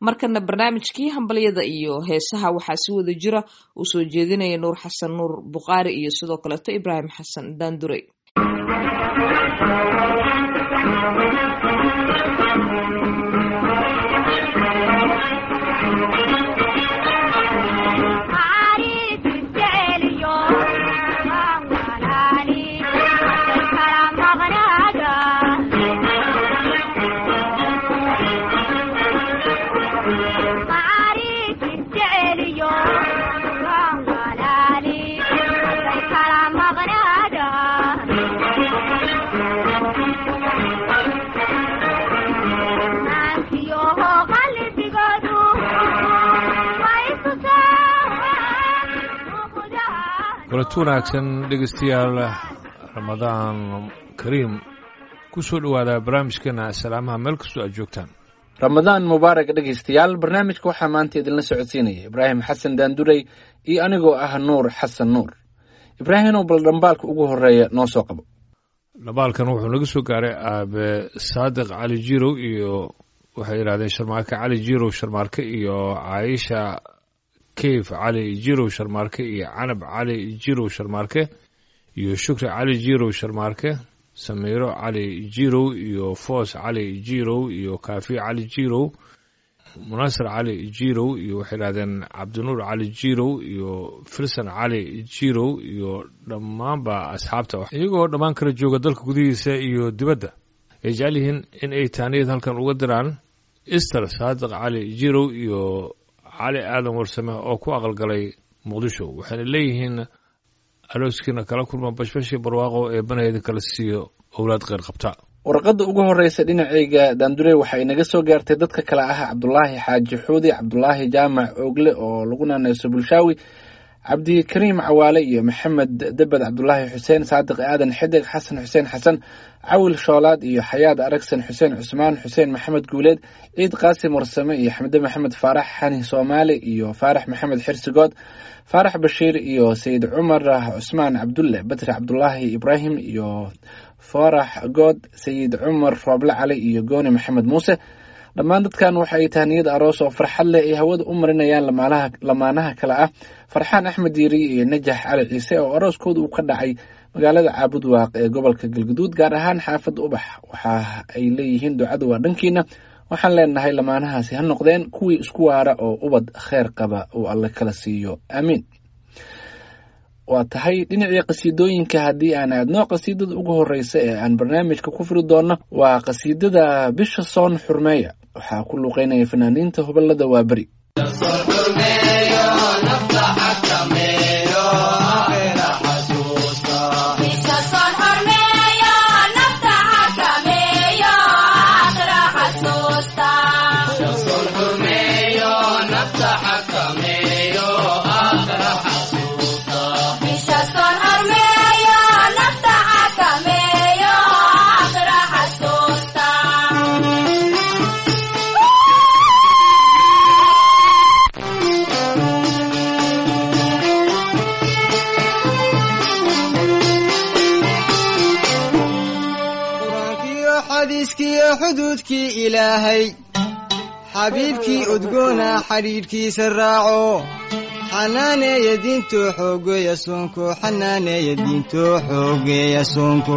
markana barnaamijkii hambalyada iyo heesaha waxaa si wada jira uu soo jeedinaya nuur xasan nuur bukhaari iyo sidoo kaleeto ibraahim xasan daandurey kulanti wanaagsan dhegeystayaal ramadaan kariim ku soo dhowaada barnaamijkeena salaamaha meel kastoo aad joogtaan ramadaan mubaarak dhegaystayaal barnaamijka waxaa maanta idinla socodsiinaya ibraahim xasan daandurey iyo anigoo ah nuur xasan nuur ibraahimow bal dhambaalka ugu horeeya noo soo qabo dhambaalkan wuxuu naga soo gaaray aabe saadiq cali jirow iyo waxay yidhahdeen sharmaarke cali jirow sharmaarke iyo caaisha keyf cali jirow sharmaarke iyo canab cali jirow sharmaarke iyo shukri cali jirow sharmaarke samiiro cali jirow iyo foos cali jirow iyo kaafi cali jirow munaasir cali jirow iyo waxay yidhahdeen cabdinuur cali jirow iyo filson cali jirow iyo dhammaanba asxaabta iyagoo dhammaan kala jooga dalka gudihiisa iyo dibadda ay jecel yihiin in ay taaniyad halkan uga diraan ister saadiq cali jirow iyo cali aadan warsame oo ku aqalgalay muqdisho waxayna leeyihiin alooskiina kala kulma bashbashii barwaaqo ee banaheeda kala siiyo owlaad kheyr qabta warqadda ugu horreysa dhinacayga daandurey waxaa inaga soo gaartay dadka kale ah cabdulaahi xaaji xuudi cabdulaahi jaamac oogle oo lagu naaneyso bulshaawi cabdikariim cawaale iyo maxamed debed cabdulaahi xuseen saadiq aadan xidig xasan xuseen xasan cawil shoolaad iyo xayaad aragsan xuseen cusmaan xuseen maxamed guuleed ciid qaasim warsame iyo xamde maxamed faarax xani soomaali iyo faarax maxamed xirsigood faarax bashiir iyo sayid cumar cusmaan cabdulle badri cabdulaahi ibraahim iyo faarax good sayid cumar rooble cali iyo gooni maxamed muuse dhammaan dadkan waxa ay tahniyad aroos oo farxad leh ay hawada u marinayaan lamaanaha kale ah farxaan axmed diiri iyo najax cali ciise oo arooskooda uu ka dhacay magaalada caabud waaq ee gobolka galguduud gaar ahaan xaafadda ubax waxa ay leeyihiin ducada waa dhankiina waxaan leenahay lamaanahaasi ha noqdeen kuwii isku waara oo ubad kheer qaba uu alle kala siiyo aamiin waa tahay dhinacii qasiidooyinka haddii aan aadno qasiidada ugu horeysa ee aan barnaamijka ku furi doonno waa qasiidada bisha soon xurmeeya waxaa ku luuqeynaya fanaaniinta hubalada waa beri xuduudkii ilaahay xabiibkii udgoona xidhiidhkiisa raaco xanaaneeya diintoo xoogeeya soonko xanaaneeya diintoo xoogeeya soonko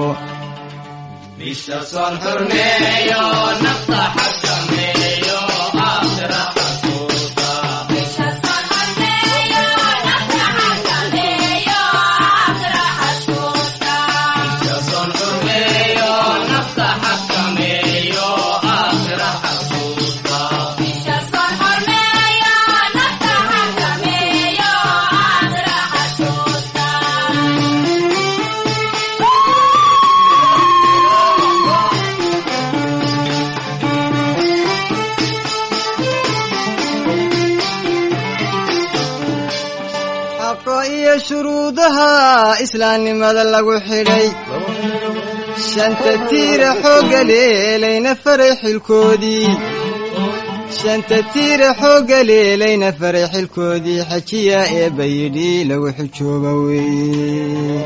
iyo shuruudaha islaamnimada lagu xidhay shanta tiira xoogga leelayna faray xilkoodii shanta tiira xoogga leelayna faray xilkoodii xajiya eebba yidhi lagu xujooba weeye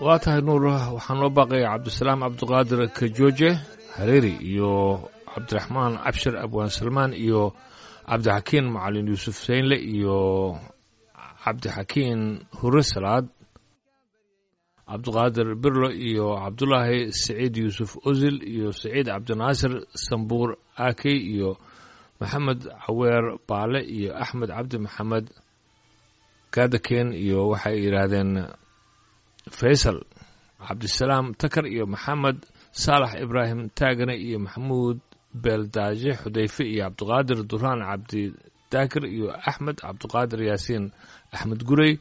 waa tahay nuur waxaan loo baaqaya cabdisalaam cabdiqaadir kajooje hareeri iyo cabdiraxmaan cabshir abwaan salmaan iyo cabdixakiin macalin yuusuf seynle iyo cabdixakiin hure salaad cabdiqaadir birlo iyo cabdulaahi saciid yuusuf osil iyo saciid cabdinaasir sambuur aakey iyo maxamed caweer baale iyo axmed cabdi maxamed gaadakeen iyo waxay yidhaahdeen faysal cabdisalaam takar iyo maxamed saalax ibraahim taagane iyo maxamuud beeldaaje xudayfe iyo cabdiqaadir duraan cabdi daakir iyo axmed cabdiqaadir yaasiin axmed gurey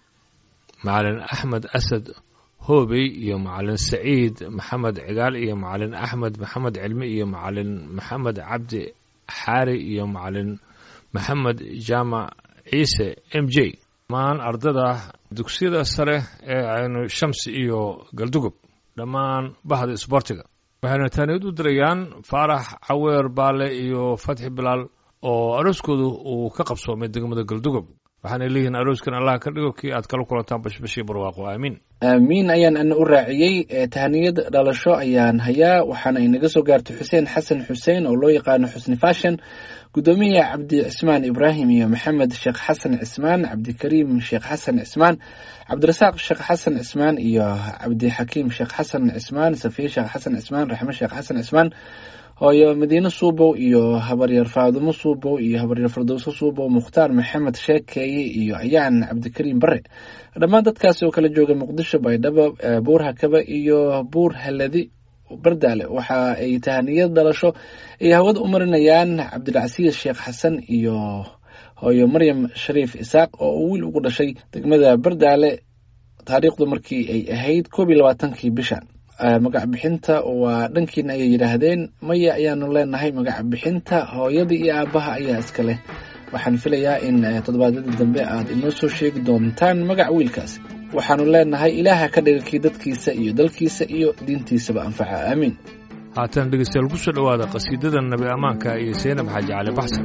macalin axmed asad hoobey iyo macalin saciid maxamed cigaal iyo macalin axmed maxamed cilmi iyo macalin maxamed cabdi xaari iyo macalin maxamed jaamac ciise m j dhammaan ardada dugsiyada sare ee aynu shamsi iyo galdugob dhammaan bahda isboortiga waxayna taaniyad u dirayaan faarax caweer baale iyo fatxi bilaal oo arooskoodu uu ka qabsoomay degmada galdugob waxaanay leeyihiin arooskan allah ka dhigo kii aad kala kulantaan bashbashii barwaaqo aamiin aamiin ayaan ana u raaciyey tahaniyad dhalasho ayaan hayaa waxaana inaga soo gaartay xuseen xasan xuseen oo loo yaqaano xusni fashion gudoomiyaha cabdi cismaan ibraahim iyo maxamed sheekh xasan cismaan cabdikariim sheekh xasan cismaan cabdirasaaq sheekh xasan cismaan iyo cabdixakiim sheekh xasan cismaan safiye sheekh xasan cismaan raxme sheekh xasan cismaan hooyo madiine suubow iyo habaryar faadumo suubow iyo habaryar fardowso suubow mukhtaar maxamed sheekeeye iyo ayaan cabdikariim bare dhammaan dadkaasi oo kala jooga muqdisho baydhabo buur hakaba iyo buur haladi bardaale waxa ay tahaniyad dhalasho ay hawada u marinayaan cabdilcasiis sheekh xasan iyo hooyo maryam shariif isaaq oo uu wiil ugu dhashay degmada bardaale taariikhdu markii ay ahayd koob iyo labaatankii bishan magac bixinta waa dhankiina ayay yidhaahdeen maya ayaanu leenahay magac bixinta hooyada iyo aabaha ayaa iska leh waxaan filayaa in toddobaadyada dambe aad inoo soo sheegi doontaan magac wiilkaasi waxaanu leenahay ilaaha ka dhiga kii dadkiisa iyo dalkiisa iyo diintiisaba anfaca aamiin haatan dhegeystayaal ku soo dhowaada qasiidada nabi ammaanka iyo seynab xaaji cali baxsan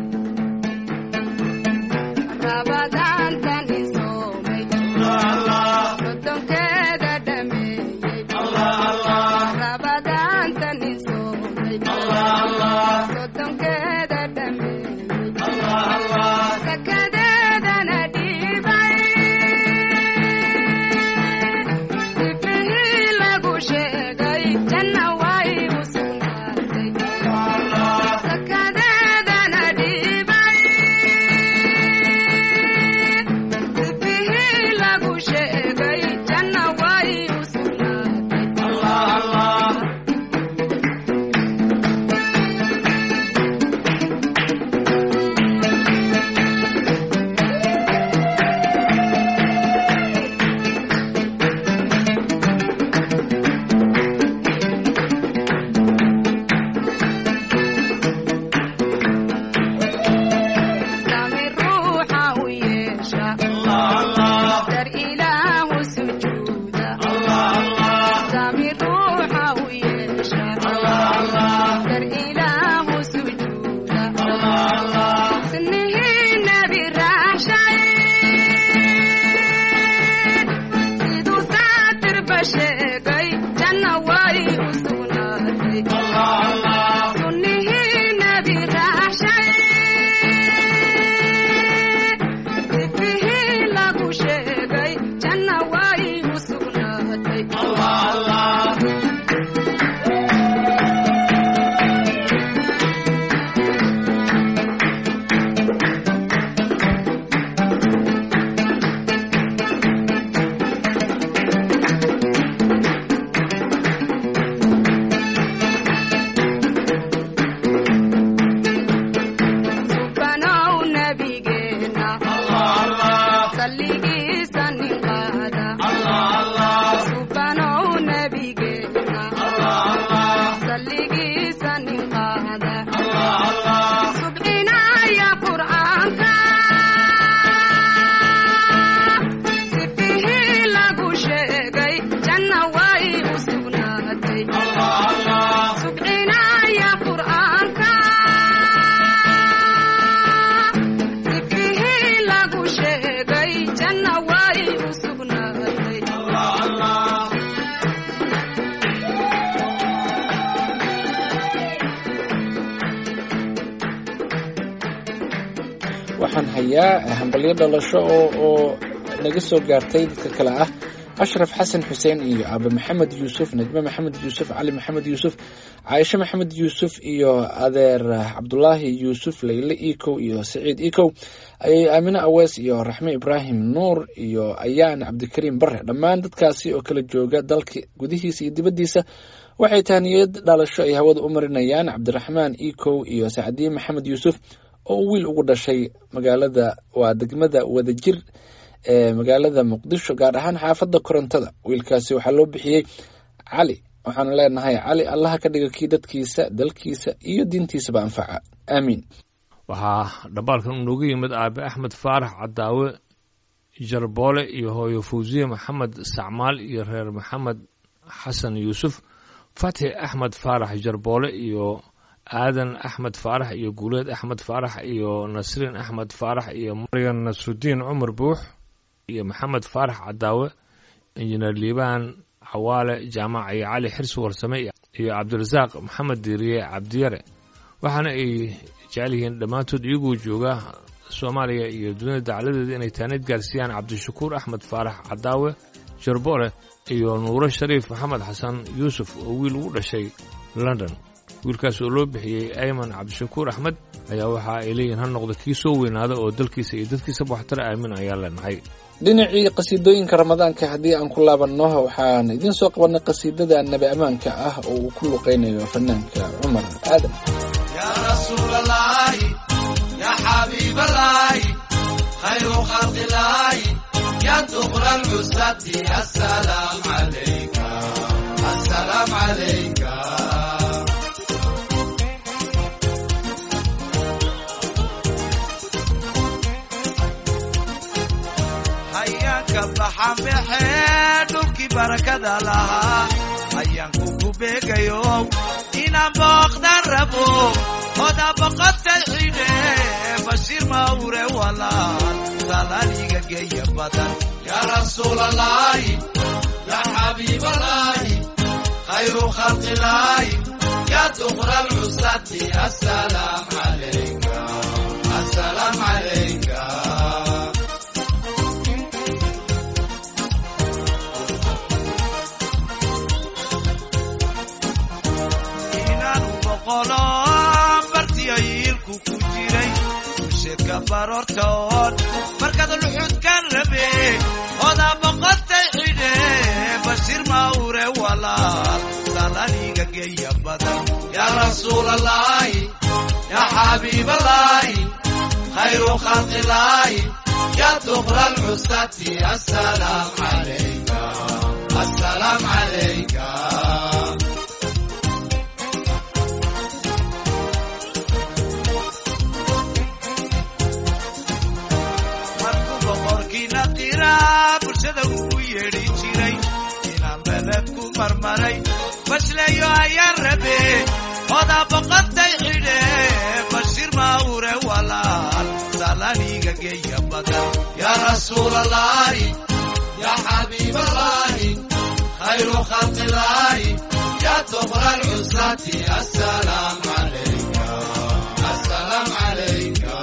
dar ilaah celinayaa hambalyo dhalasho oo oo naga soo gaartay dadka kale ah ashraf xasan xuseen iyo aabe maxamed yuusuf najme maxamed yuusuf cali maxamed yuusuf caaisho maxamed yuusuf iyo adeer cabdulaahi yuusuf leyle ikow iyo saciid ikow ayay aamine awees iyo raxme ibraahim nuur iyo ayaan cabdikariim bare dhammaan dadkaasi oo kala jooga dalka gudihiisa iyo dibaddiisa waxay tahniyad dhalasho ay hawada u marinayaan cabdiraxmaan ikow iyo sacdiye maxamed yuusuf oo wiil ugu dhashay magaalada waa degmada wadajir ee magaalada muqdisho gaar ahaan xaafadda korontada wiilkaasi waxaa loo bixiyey cali waxaanu leenahay cali allaha ka dhiga kii dadkiisa dalkiisa iyo diintiisaba anfaca aamiin waxaa dhambaalkan unooga yimid aabe axmed faarax cadaawe jarboole iyo hooyo fawsiye maxamed sacmaal iyo reer maxamed xasan yuusuf fatxi axmed faarax jarboole iyo aadan axmed faarax iyo guuleed axmed faarax iyo nasriin axmed faarax iyo maryan nasrudiin cumar buux iyo maxamed faarax cadaawe injineer liibaan cawaale jaamac iyo cali xirsi warsame iyo cabdirasaaq maxamed diiriye cabdiyare waxaana ay jecel yihiin dhammaantood iyagoo jooga soomaaliya iyo dunida dacladeeda inay taanid gaarsiiyaan cabdishakuur axmed faarax cadaawe jarboole iyo nuuro shariif maxamed xasan yuusuf oo wiil ugu dhashay london wiilkaas oo loo bixiyey ayman cabdishakuur axmed ayaa waxa ay leeyihiin ha noqda kii soo weynaada oo dalkiisa iyo dadkiisaba waxtara aamin ayaa leenahay dhinacii qasiidooyinka ramadaanka haddii aan ku laabanno waxaan idiin soo qabanay qasiidada nabi ammaanka ah oo uu ku luqaynayo fanaanka cumar aadan يا رسول الله يا حبيب الله خير خلق الله يا دخل العزة السلام عليك السلام عليك hayaanka baxan baxee dhulkii barakada lahaa hayaanku ku beegayo inaan booqdan rabo oda boqotay xidhe bashiir mawre walaal salaaliga geeya badan yaa rasuul allahi yaa xabiib allahi khayru khalqi illaahi yaa dukra alcusati assalaam calayka assalaam calayka inaanu boqolo bartiyo yiilku ku jiray usheedka baroortoon markaad luxudkan rabe oda boqotay xidhe bashiir mawre walaal salaniga geeya badan yaa rasuul allahi yaa xabiib allahi khayru khalqi illaahi yaa dukra alcusati assalaam calayka assalaam calayka markuu boqorkiina qiraa bulshada ugu yeedhi jiray inaan beled ku marmaray bashleeyo ayaan rabe oda boqotay xidhe bashiir mawre walaal salaniga geeya badan yaa rasuul allahi yaa xabiib allahi khayru khalqi illaahi yaa dukra alcusati assalaam calayka assalaam calayka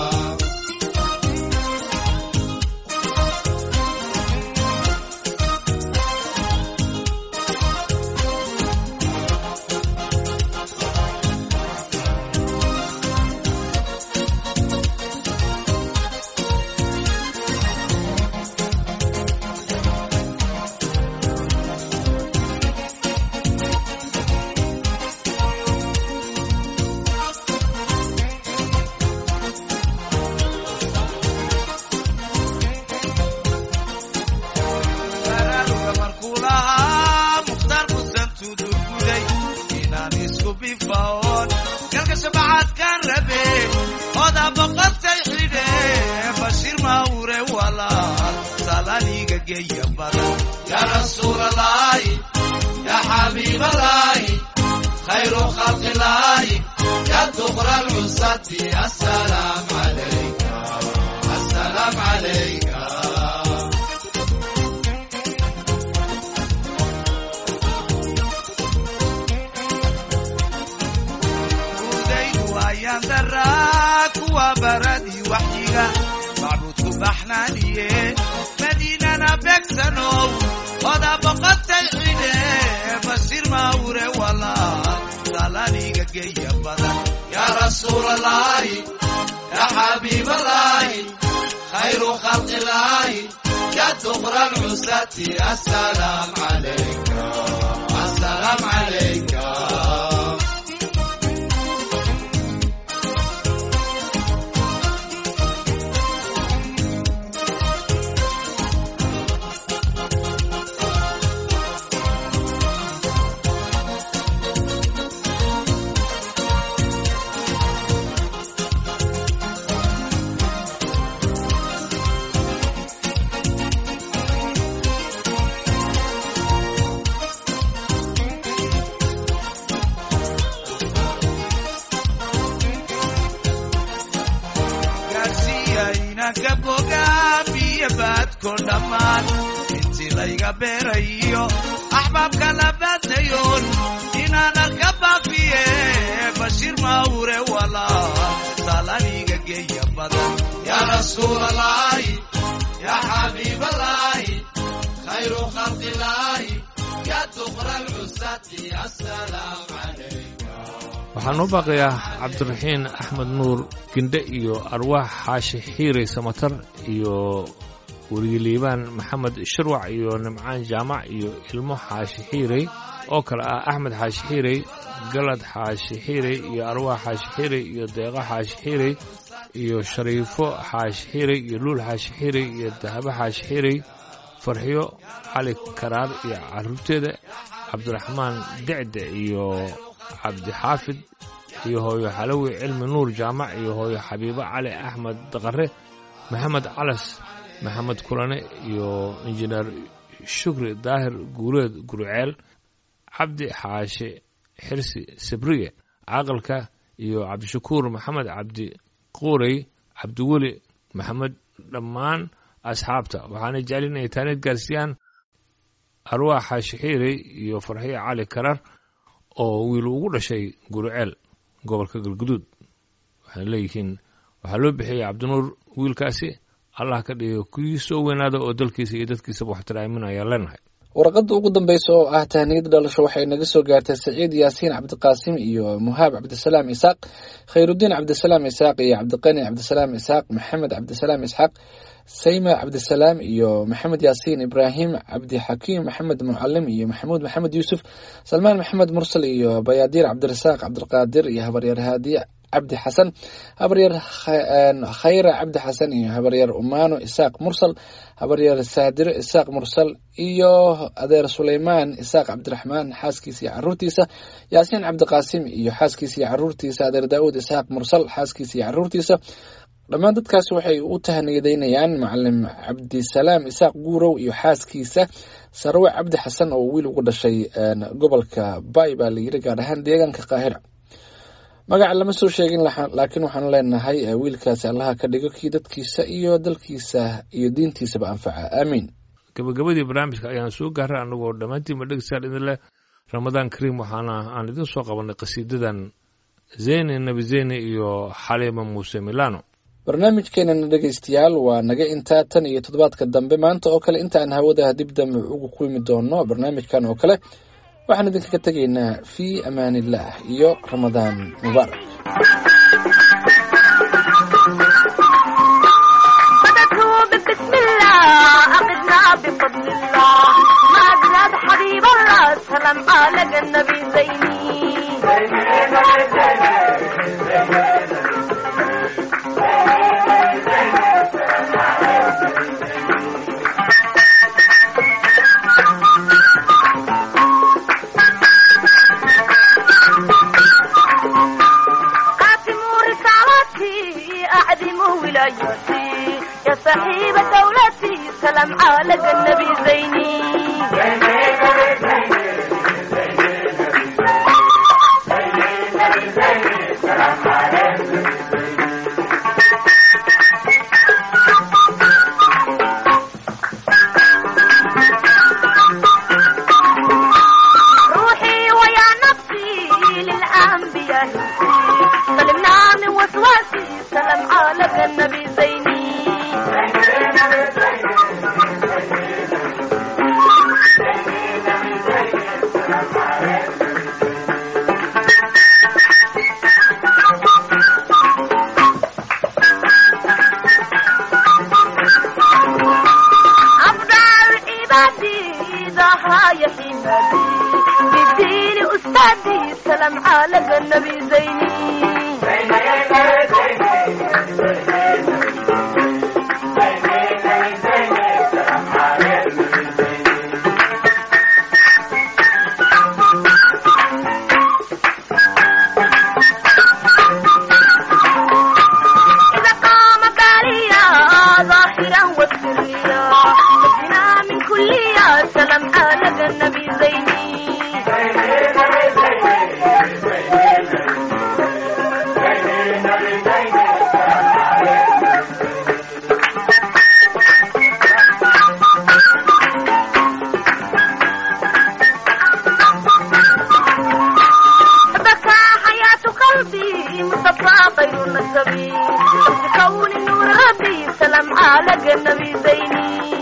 baraaruga markuu lahaa mukhtaar musan tudurguday inaan isku bifaon galka shabacaadkaan rabe oda boqotay xidhe bashiir mawre walaal salaniga geeya badan yaa rasuul allahi yaa xabiib allahi khayru khalqi illaahi yaa dukra alcusati assalaam calayka assalaam calayka udaydu ayaan daraa kuwa baradii waxyiga رسول الله يا حبيب الله خير خلق الله يا دبر العساة السلام عليك السلام عليك gaarsiiyayna bogaamiyo baadko dhammaan intii layga beerayo axbaabka la baadnayoon inaanan ka baafiye bashiir mawre walaa talaniga geeya badan yaa rasuul allahi yaa xabiib allahi khayru khalqi illaahi yaa dubra alcusati assalaam calayka waxaa noo baaqayaa cabdiraxiin axmed nuur gindhe iyo arwaax xaashi xiirey samatar iyo wariyaliibaan maxamed shirwac iyo nimcaan jaamac iyo ilmo xaashi xiirey oo kale ah axmed xaashi xiirey galad xaashi xiirey iyo arwaax xaashi xiirey iyo deeqo xaashi xiirey iyo shariifo xaashi xiirey iyo luul xaashi xiirey iyo dahabo xaashi xiirey farxiyo cali karaar iyo carruurteeda cabdiraxmaan decde iyo cabdixaafid iyo hooyo xalawi cilmi nuur jaamac iyo hooyo xabiibo cali axmed daqare maxamed calas maxamed kulane iyo injineer shukri daahir guuleed gurceel cabdi xaashi xirsi sabriye caaqilka iyo cabdishakuur maxamed cabdi quurey cabdiweli maxamed dhammaan asxaabta waxaana jecel inay taanid gaarsiiyaan arwaax xaashi xiirey iyo farxiyo cali karar oo wiil ugu dhashay guriceel gobolka galguduud waxay leeyihiin waxaa loo bixiyey cabdinuur wiilkaasi allah ka dhigo kii soo weynaada oo dalkiisa iyo dadkiisaba waxtira aamin ayaan leenahay warqadda ugu dambeysa oo ah tahniyada dhalasho waxay naga soo gaartay saciid yaasiin cabdiqaasim iyo muhaab cabdisalaam isaaq khayrudiin cabdisalaam isaaq iyo cabdiqani cabdisalaam isaaq maxamed cabdisalaam isxaaq sayma cabdisalaam iyo maxamed yaasiin ibraahim cabdixakiim maxamed mucalim iyo maxamuud maxamed yuusuf salmaan maxamed mursal iyo bayaadiir cabdirasaaq cabdiqaadir iyo habaryar haadiye cabdi xasan habaryar khayra cabdi xasan iyo habaryar umaano isaaq mursal habaryar saadiro isaaq mursal iyo adeer suleymaan isaaq cabdiraxmaan xaaskiisa iyo caruurtiisa yaasiin cabdiqaasim iyo xaaskiisa iyo caruurtiisa adeer daawuud isaaq mursal xaaskiisa iyo caruurtiisa dhammaan dadkaasi waxay u tahniyadeynayaan macalim cabdisalaam isaaq guurow iyo xaaskiisa sarwe cabdi xasan oo wiil ugu dhashay gobolka bay baa layiri gaar ahaan deegaanka qaahira magaca lama soo sheegin laakiin waxaanu leenahay wiilkaasi allaha ka dhigo kii dadkiisa iyo dalkiisa iyo diintiisaba anfaca aamiin gabagabadii barnaamijka ayaan soo gaaray annagoo dhammaantiinba dhegeystayaal idin leh ramadaan kariim waxaana aan idin soo qabanay qasiidadan zeyne nebi zeyne iyo xaliima muuse milano barnaamijkeenana dhegeystayaal waa naga intaa tan iyo toddobaadka dambe maanta oo kale intaan hawada dib dambe ugu kulmi doono barnaamijkan oo kale waxaan idinkaga tegaynaa fii amaan illaah iyo ramadaan mubaarak بسم الله أقدنا بفضل الله ما أجلاد حبيب الله سلام على النبي زيني قاسموا رسالتي أعدموا ولايتي يا صاحب دولتي سلام على النبي زيني روحي ويا نفسي للأنبياء سلمنا من وسواسي سلام على النبي زيني عديدها يا حمادي بديني أستاذي سلام على النبي زيني إذا قام باليا ظاهرا وسريا نجنا من كل يا سلام على النبي زيني بكى حياة قلبي مصطفى خير النسبي بكون نور ربي سلام على النبي زيني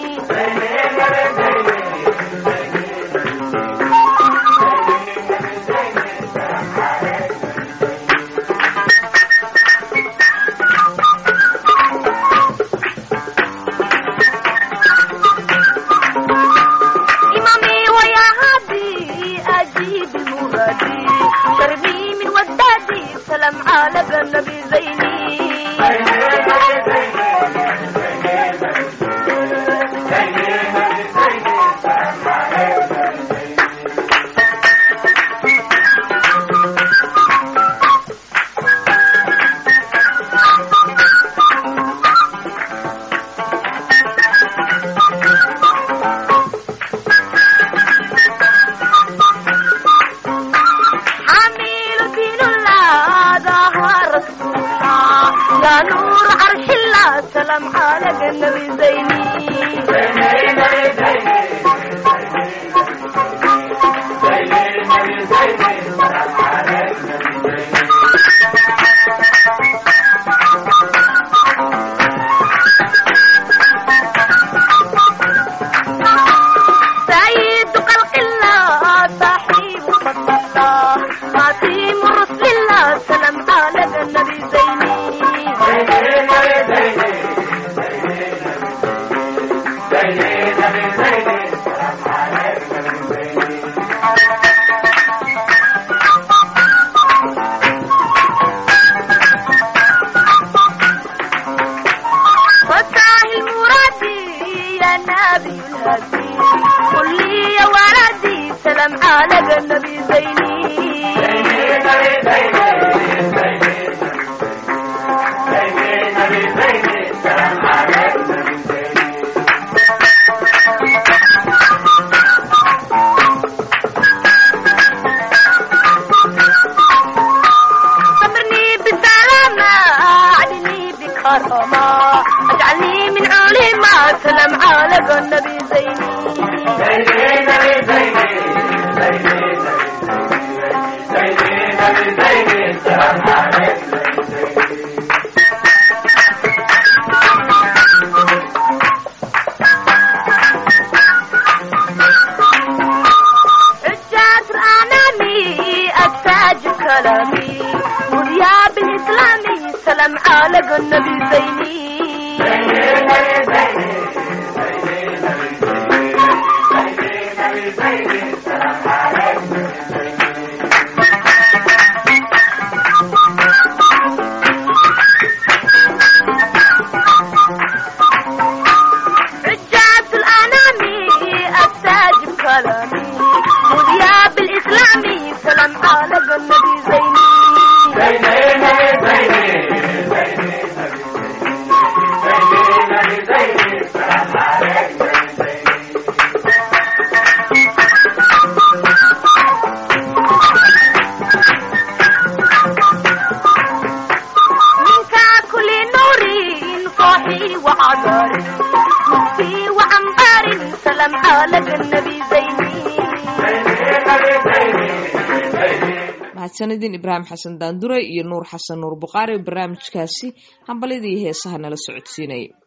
إمامي ويا هادي أجيب مرادي شربي من ودادي سلام على النبي زيني حميل دين الله ظهر رسول الله يا نور عرش الله سلام على النبي زيني سيد خلق الله صاحب فضل الله خاتم رسل الله سلام على النبي زيني فتاه المرادي يا نبي الهدي قل لي يا ولدي سلام على النبي زيني صبرني بالسلامة أعدني بكرامة اجعلني من علماء سلام على النبي زيني حجات الأنامي التاج كلامي وذياب الإسلامي سلام على النبي زيني حجات الأنامي التاج كلامي وذياب الإسلامي سلام على النبي زيني منك كل نور صاحي وعذار مخفي وعنبار سلام على النبي زيني mahadsanidin ibraahim xasan daandure iyo nuur xasan nuur buqaari barnaamijkaasi hambalyadii heesaha nala socodsiinayay